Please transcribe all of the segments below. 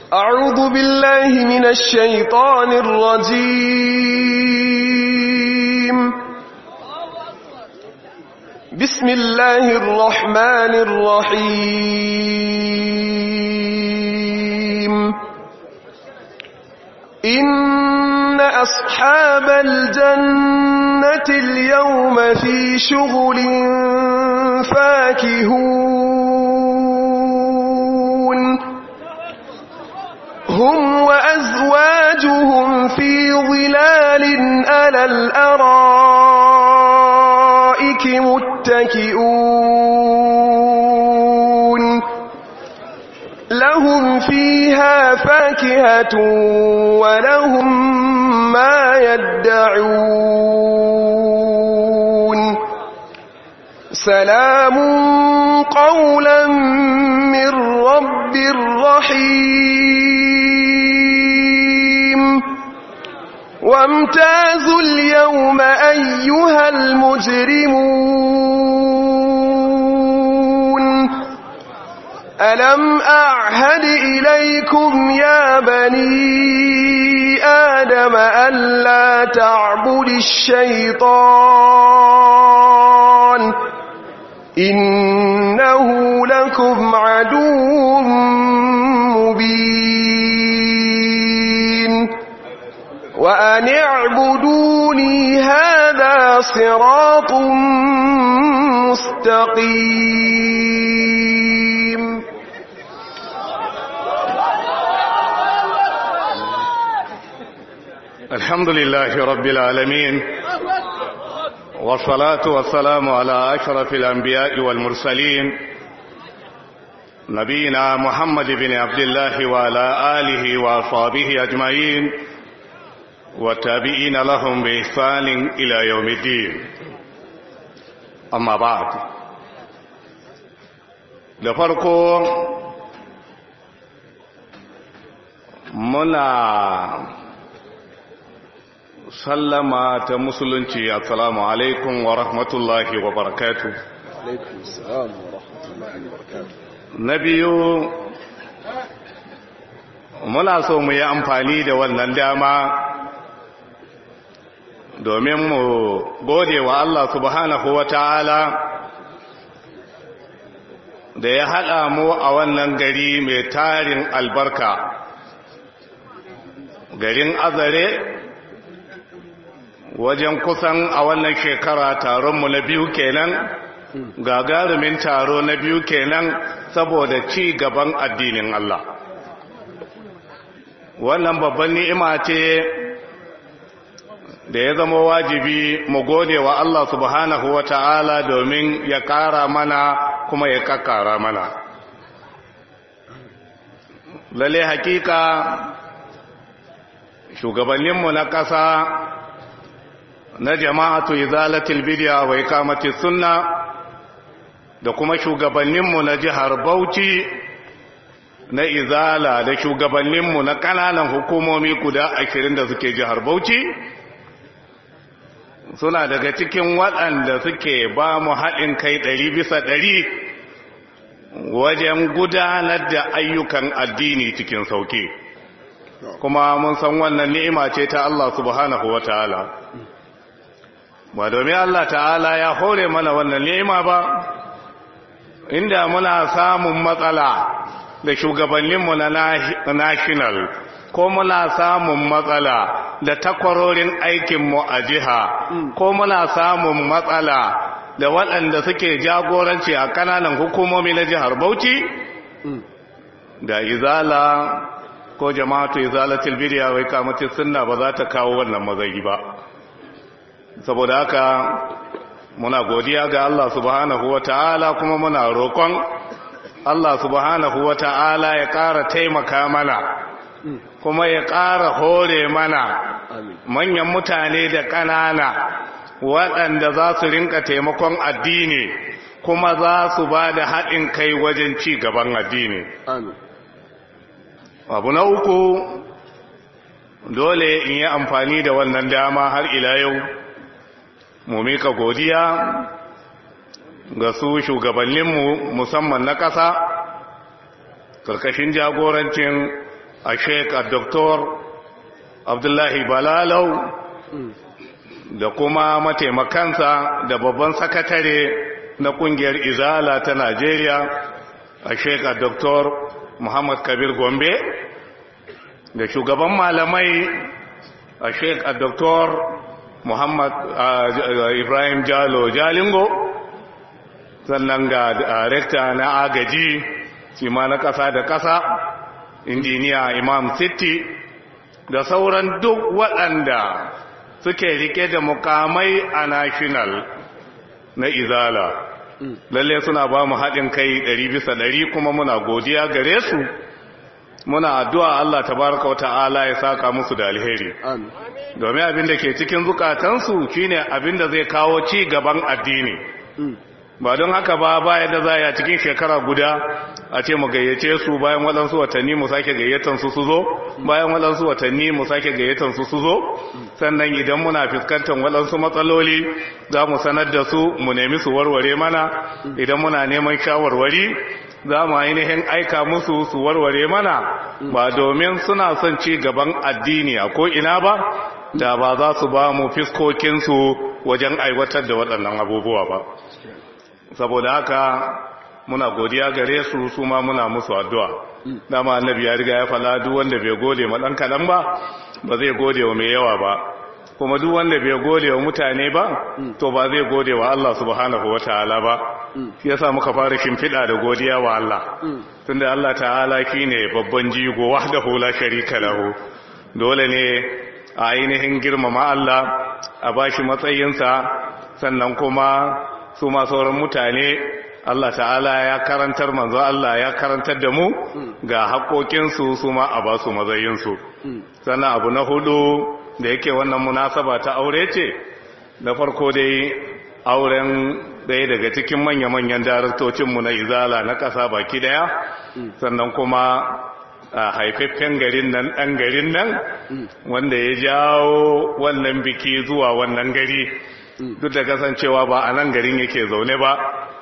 أعوذ بالله من الشيطان الرجيم بسم الله الرحمن الرحيم إن أصحاب الجنة اليوم في شغل فاكهون هم وأزواجهم في ظلال على الأرائك متكئون لهم فيها فاكهة ولهم ما يدعون سلام قولا من رب رحيم وامتازوا اليوم أيها المجرمون ألم أعهد إليكم يا بني آدم ألا تعبد الشيطان إنه لكم عدو مبين وأن اعبدوني هذا صراط مستقيم الحمد لله رب العالمين والصلاة والسلام على أشرف الأنبياء والمرسلين نبينا محمد بن عبد الله وعلى آله وأصحابه أجمعين والتابعين لهم بإحسان إلى يوم الدين أما بعد لفرقوا منا sallama ta musulunci assalamu alaikum wa rahmatullahi wa barakatu na biyu muna so mu yi amfani da wannan dama domin mu gode wa Allah subhanahu wa ta'ala da ya haɗa mu a wannan gari mai tarin albarka garin azare wajen kusan a wannan shekara taronmu na biyu kenan gagarumin taro na biyu kenan saboda ci gaban addinin Allah wannan babban ni'ima ce da ya zama wajibi mu gode wa Allah subhanahu wa ta'ala domin ya ƙara mana kuma ya ƙaƙara mana lalle hakika shugabanninmu na ƙasa na jama'atu izalatul bid'a wa iqamatis sunna da kuma shugabanninmu na jihar Bauchi na izala da shugabanninmu na kananan hukumomi guda 20 da suke jihar Bauchi suna daga cikin waɗanda suke ba mu haɗin kai ɗari bisa ɗari wajen gudanar da ayyukan addini cikin sauki kuma mun san wannan ni'ima ce ta Allah subhanahu wa ta'ala ba domin Allah ta'ala ya hore mana wannan nema ba inda muna samun matsala da shugabanninmu na national ko muna samun matsala da takwarorin aikinmu a jiha ko muna samun matsala da waɗanda suke jagoranci a kananan hukumomi na jihar Bauchi da izala ko jama'atu izalatul bidiya wai kamatin sunna ba za ta kawo wannan mazagi ba saboda haka muna godiya ga Allah subhanahu wa ta'ala kuma muna roƙon Allah subhanahu wa ta'ala ya ƙara taimaka mana kuma ya ƙara hore mana manyan mutane da ƙanana waɗanda za su rinka taimakon addini kuma za su ba da haɗin kai wajen ci gaban addini abu na uku dole in yi amfani da wannan dama har ila yau mu mika godiya ga su shugabanninmu musamman na ƙasa ƙarƙashin jagorancin a sheik a doktor abdullahi balalau da kuma mataimakansa da babban sakatare na kungiyar izala ta najeriya a sheik a doktor muhammad kabir gombe da shugaban malamai a sheik a doktor muhammad ibrahim jalo jalingo sannan ga rekta na agaji shi ma na ƙasa da ƙasa injiniya imam city da sauran duk waɗanda suke rike da mukamai a national na izala lalle suna ba mu haɗin kai ɗari bisa ɗari kuma muna godiya gare su muna addu'a Allah tabaraka wa ta'ala ya saka musu da alheri domin abin da ke cikin zukatansu shine abin da zai kawo ci gaban addini ba don haka ba baya da za a cikin shekara guda a ce mu gayyace su bayan waɗansu watanni mu sake gayyatan su su zo bayan waɗansu watanni mu sake gayyatan su su zo sannan idan muna fuskantar waɗansu matsaloli za mu sanar da su mu nemi su warware mana idan muna neman shawarwari za mu ainihin aika musu su warware mana ba domin suna son ci gaban addini a ko'ina ba da ba za su ba mu fiskokinsu wajen aiwatar da waɗannan abubuwa ba saboda haka muna godiya gare su su ma muna musu addu'a dama annabi ya riga ya fala duk wanda bai gode ma dan kadan ba ba zai gode wa mai yawa ba kuma duk wanda bai gode wa mutane ba to ba zai gode wa Allah subhanahu wataala ba shi yasa muka fara shimfiɗa da godiya wa Allah tunda Allah ta'ala shine babban jigo wahdahu la sharika lahu dole ne a ainihin girmama Allah a bashi matsayinsa sannan kuma su ma sauran mutane Allah ta'ala ya karantar manzo Allah ya karantar da mu ga haƙoƙinsu su ma a ba su mazayinsu sannan abu na hudu da yake wannan munasaba ta aure ce na farko dai auren ɗaya daga cikin manya-manyan daraktocinmu na izala na ƙasa baki daya sannan kuma a haifaffen garin nan ɗan garin nan wanda ya jawo wannan biki zuwa wannan gari duk da kasancewa ba a nan garin yake zaune ba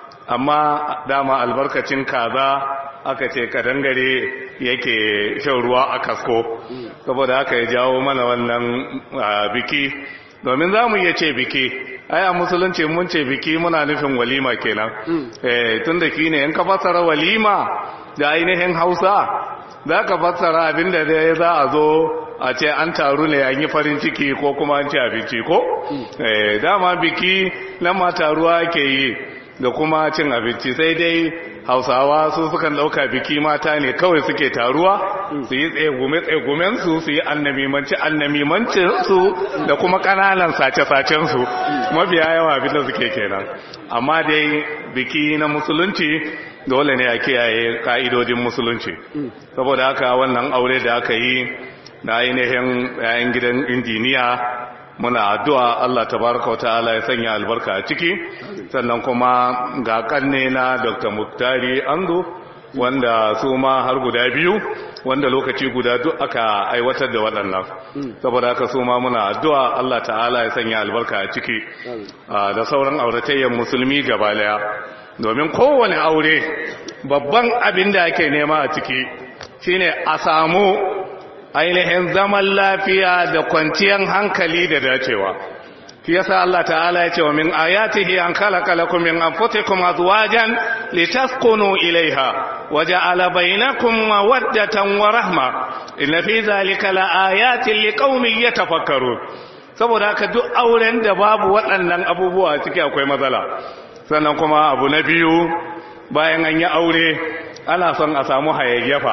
amma dama albarkacin kaza aka ce kadangare yake shan ruwa a kasko saboda haka ya jawo mana wannan biki domin za mu iya ce biki ai a musulunci mun ce biki muna nufin walima kenan tun da ki ne in ka fassara walima da ainihin hausa za ka fassara abinda da za a zo a ce an taru ne an yi farin ciki ko kuma an ci abinci ko dama biki nan ma taruwa ke yi da kuma cin abinci sai dai hausawa su sukan ɗauka biki mata ne kawai suke taruwa su yi tsegume su su yi annamimanci annamimancinsu da kuma ƙananan sace-sacensu mafiya yawa abin da suke kenan amma dai biki na musulunci dole ne a kiyaye ka'idodin musulunci saboda haka wannan aure da aka yi na ainihin yayin gidan injiniya muna addu'a Allah tabaraka wa ta'ala ya sanya albarka a ciki sannan kuma ga kanne na Dr. Muktari Ando wanda su ma har guda biyu wanda lokaci guda duk aka aiwatar da waɗannan saboda haka su ma muna addu'a Allah ta'ala ya sanya albarka a ciki da sauran auratayyan musulmi gaba daya domin kowane aure babban abin da ake nema a ciki shine a samu ainihin zaman lafiya da kwanciyar hankali da dacewa shi yasa Allah ta'ala ya ce wa min ayatihi an khalaqa lakum min anfusikum azwajan litaskunu ilaiha wa ja'ala bainakum mawaddatan wa rahma inna fi zalika laayatin liqaumin yatafakkarun saboda haka duk auren da babu waɗannan abubuwa ciki akwai matsala sannan kuma abu na biyu bayan an yi aure ana son a samu hayayyafa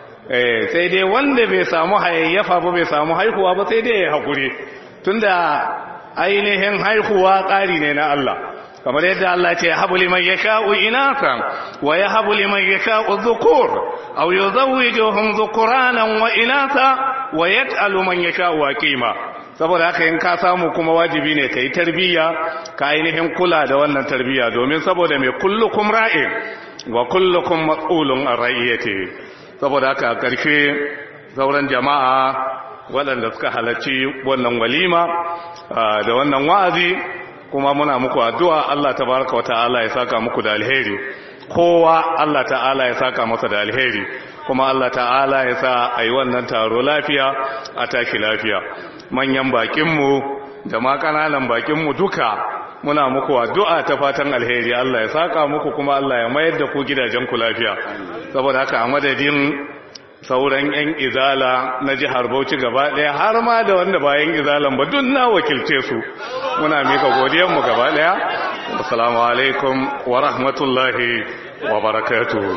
sai dai wanda bai samu hayayyafa ba bai samu haihuwa ba sai dai ya haƙuri tunda ainihin haihuwa tsari ne na Allah kamar yadda Allah ce habu liman yasha'u inatan wa yahabu liman yasha'u dhukur aw yuzawwijuhum dhukuranan wa inatha wa yaj'alu man yasha'u aqima saboda haka in ka samu kuma wajibi ne kai tarbiyya ka ainihin kula da wannan tarbiyya domin saboda mai kullukum ra'in wa kullukum mas'ulun an ra'iyatihi saboda haka a ƙarshe sauran jama'a waɗanda suka halarci wannan walima da wannan wa'azi kuma muna muku addu'a Allah tabaraka wa ta'ala ya saka muku da alheri kowa Allah ta'ala ya saka masa da alheri kuma Allah ta'ala ya sa a yi wannan taro lafiya a tashi lafiya manyan bakinmu da ma ƙananan bakinmu duka muna muku addu'a ta fatan alheri Allah ya saka muku kuma Allah ya mayar da ku gidajenku lafiya saboda haka a madadin sauran 'yan izala na jihar Bauchi gaba ɗaya har ma da wanda bayan izalan ba duk na wakilce su muna mika godiyanmu gaba ɗaya assalamu alaikum wa rahmatullahi wa barakatuhu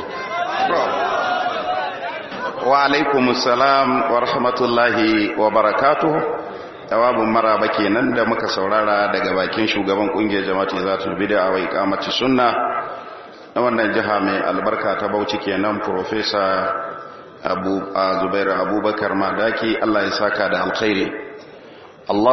wa alaikum salam wa rahmatullahi wa barakatuhu jawabin maraba kenan da muka saurara daga bakin shugaban kungiyar jama'ati zatul bid'a wa iqamati sunna na wannan jiha mai albarka ta Bauchi kenan professor Abu Zubairu Abubakar Madaki Allah ya saka da alkhairi Allah